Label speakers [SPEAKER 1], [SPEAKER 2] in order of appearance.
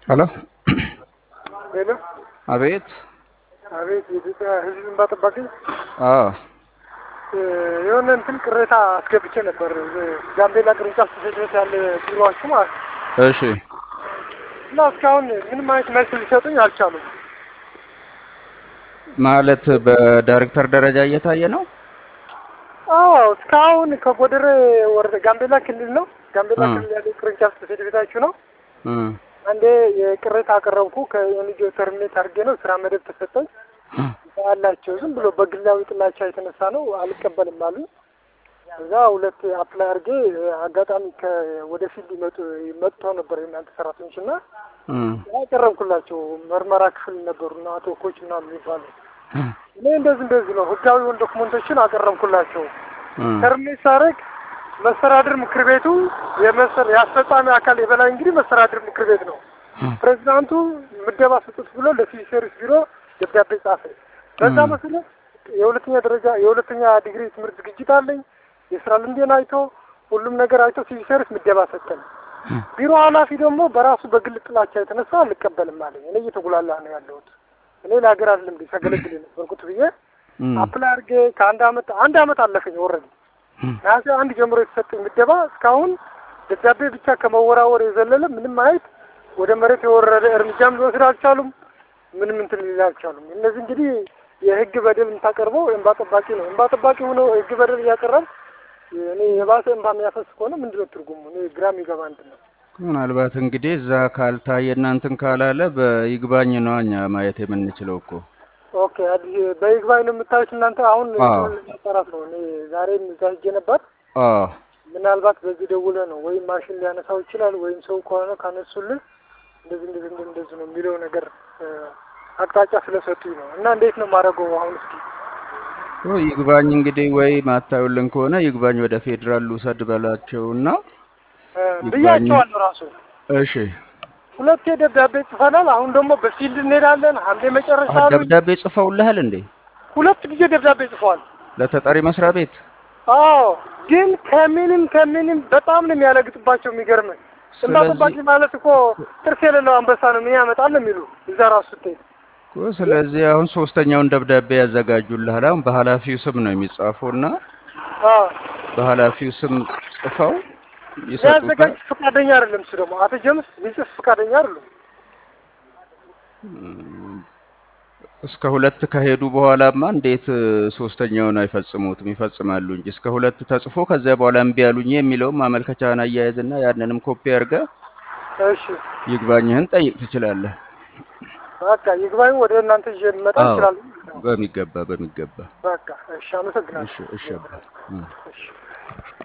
[SPEAKER 1] ሄሎ
[SPEAKER 2] ሄሎ፣
[SPEAKER 1] አቤት።
[SPEAKER 2] አቤት። የኢትዮጵያ ሕዝብ እንባ ጠባቂ
[SPEAKER 1] አዎ
[SPEAKER 2] የሆነ እንትን ቅሬታ አስገብቼ ነበር። ጋምቤላ ቅርንጫፍ ጽሕፈት ቤት ያለ ቢሮዋችሁ ማለት ነው።
[SPEAKER 1] እሺ
[SPEAKER 2] እና እስካሁን ምንም አይነት መልስ ሊሰጡኝ አልቻሉም።
[SPEAKER 1] ማለት በዳይሬክተር ደረጃ እየታየ ነው።
[SPEAKER 2] አዎ እስካሁን ከጎደረ ወረዳ ጋምቤላ ክልል ነው። ጋምቤላ
[SPEAKER 1] እ።
[SPEAKER 2] ክልል ያለ ቅርንጫፍ ጽሕፈት ቤታችሁ ነው።
[SPEAKER 1] እ
[SPEAKER 2] አንዴ የቅሬታ አቀረብኩ። ከኤንጂኦ ተርሚኔት አድርጌ ነው ስራ መደብ ተሰጠኝ አላቸው። ዝም ብሎ በግላዊ ጥላቻ የተነሳ ነው አልቀበልም አሉ። እዛ ሁለት አፕላይ አድርጌ አጋጣሚ ወደ ፊልድ ይመጡ መጥተው ነበር የእናንተ ሰራተኞች እና
[SPEAKER 1] እ
[SPEAKER 2] ያቀረብኩላቸው መርመራ ክፍል ነበሩና አቶ ኮች ምናምን የሚባሉ እኔ እንደዚህ እንደዚህ ነው ህጋዊ የሆኑ ዶክመንቶችን አቀረብኩላቸው።
[SPEAKER 1] እ
[SPEAKER 2] ተርሚኔት ሳደርግ መስተዳድር ምክር ቤቱ የመሰር የአስፈጻሚ አካል የበላይ እንግዲህ መስተዳድር ምክር ቤት ነው። ፕሬዚዳንቱ ምደባ ስጡት ብሎ ለሲቪል ሰርቪስ ቢሮ ደብዳቤ ጻፈ። በዛ
[SPEAKER 1] እ።
[SPEAKER 2] መሰረት የሁለተኛ ደረጃ የሁለተኛ ዲግሪ ትምህርት ዝግጅት አለኝ። የስራ ልምዴን አይቶ ሁሉም ነገር አይቶ ሲቪል ሰርቪስ ምደባ ሰጠን። ቢሮ ኃላፊ ደግሞ በራሱ በግል ጥላቻ የተነሳ አልቀበልም አለኝ። እኔ እየተጉላላ ነው ያለሁት። እኔ ለሀገር አይደለም እንደ ሲያገለግል የነበርኩት ብዬ
[SPEAKER 1] እ
[SPEAKER 2] አፕላይ አድርጌ ከአንድ አመት አንድ አመት አለፈኝ ወረድ ነሐሴ አንድ ጀምሮ የተሰጠኝ ምደባ እስካሁን ደብዳቤ ብቻ ከመወራወር የዘለለ ምንም አይነት ወደ መሬት የወረደ እርምጃም ሊወስድ አልቻሉም። ምንም እንትን ሊል አልቻሉም። እነዚህ እንግዲህ የህግ በደል የምታቀርበው እንባ ጠባቂ ነው። እንባ ጠባቂ ሆኖ ህግ በደል እያቀረብ እኔ የባሰ እንባ የሚያፈስ ከሆነ ምንድን ነው ትርጉሙ? እኔ ግራ የሚገባ እንትን ነው።
[SPEAKER 1] ምናልባት እንግዲህ እዛ ካልታየ እናንትን ካላለ በይግባኝ ነው እኛ ማየት የምንችለው እኮ።
[SPEAKER 2] ኦኬ አዲስ በይግባኝ ነው የምታዩት እናንተ። አሁን
[SPEAKER 1] አዎ።
[SPEAKER 2] ጠራት ነው። እኔ ዛሬም እዛ ሄጄ ነበር።
[SPEAKER 1] አዎ
[SPEAKER 2] ምናልባት በዚህ ደውለ ነው ወይም ማሽን ሊያነሳው ይችላል ወይም ሰው ከሆነ ካነሱልን እንደዚህ እንደዚህ እንደዚህ እንደዚህ ነው የሚለው ነገር እ፣ አቅጣጫ ስለሰጡኝ ነው። እና እንዴት ነው የማደርገው አሁን? እስኪ
[SPEAKER 1] ኦ፣ ይግባኝ እንግዲህ ወይ ማታዩልን ከሆነ ይግባኝ ወደ ፌዴራል ልውሰድ በላቸውና
[SPEAKER 2] እ፣
[SPEAKER 1] ይግባኝ።
[SPEAKER 2] ብያቸዋለሁ ራሱ
[SPEAKER 1] እሺ
[SPEAKER 2] ሁለቴ ደብዳቤ ጽፈናል። አሁን ደግሞ በፊልድ እንሄዳለን ሐምሌ መጨረሻ
[SPEAKER 1] አ-
[SPEAKER 2] አሉኝ።
[SPEAKER 1] ደብዳቤ ጽፈውልሃል እንዴ
[SPEAKER 2] ሁለት ጊዜ ደብዳቤ ጽፈዋል።
[SPEAKER 1] ለተጠሪ መስሪያ ቤት?
[SPEAKER 2] አዎ ግን ከምንም ከምንም በጣም ነው የሚያለግጥባቸው። የሚገርምህ እንባ
[SPEAKER 1] ስለዚህ
[SPEAKER 2] ጠባቂ ማለት እኮ ጥርስ የሌለው አንበሳ ነው ምን ያመጣል ነው የሚሉ እዛ ራሱ ስትሄድ
[SPEAKER 1] እኮ ስለዚህ አሁን ሶስተኛውን ደብዳቤ ያዘጋጁልሃል። አሁን በኃላፊው ስም ነው የሚጻፈው እና
[SPEAKER 2] አዎ
[SPEAKER 1] በኃላፊው ስም ጽፈው ይሰጡታል።
[SPEAKER 2] ሊያዘጋጅ ፈቃደኛ አይደለም። እሱ ደግሞ አቶ ጀምስ ሊጽፍ ፈቃደኛ አይደለም።
[SPEAKER 1] እስከ ሁለት ከሄዱ በኋላማ እንዴት እ፣ ሶስተኛውን አይፈጽሙትም? ይፈጽማሉ እንጂ እስከ ሁለት ተጽፎ ከዚያ በኋላ እምቢ አሉኝ የሚለውም ማመልከቻህን አያያዝና ያንንም ኮፒ አድርገህ
[SPEAKER 2] እሺ
[SPEAKER 1] ይግባኝህን ጠይቅ ትችላለህ።
[SPEAKER 2] በቃ ይግባኝ ወደ እናንተ ይዤ ልመጣ
[SPEAKER 1] አዎ
[SPEAKER 2] እችላለሁ።
[SPEAKER 1] በሚገባ በሚገባ።
[SPEAKER 2] በቃ እሺ፣ አመሰግናለሁ።
[SPEAKER 1] እሺ እሺ አባ እ።
[SPEAKER 2] እሺ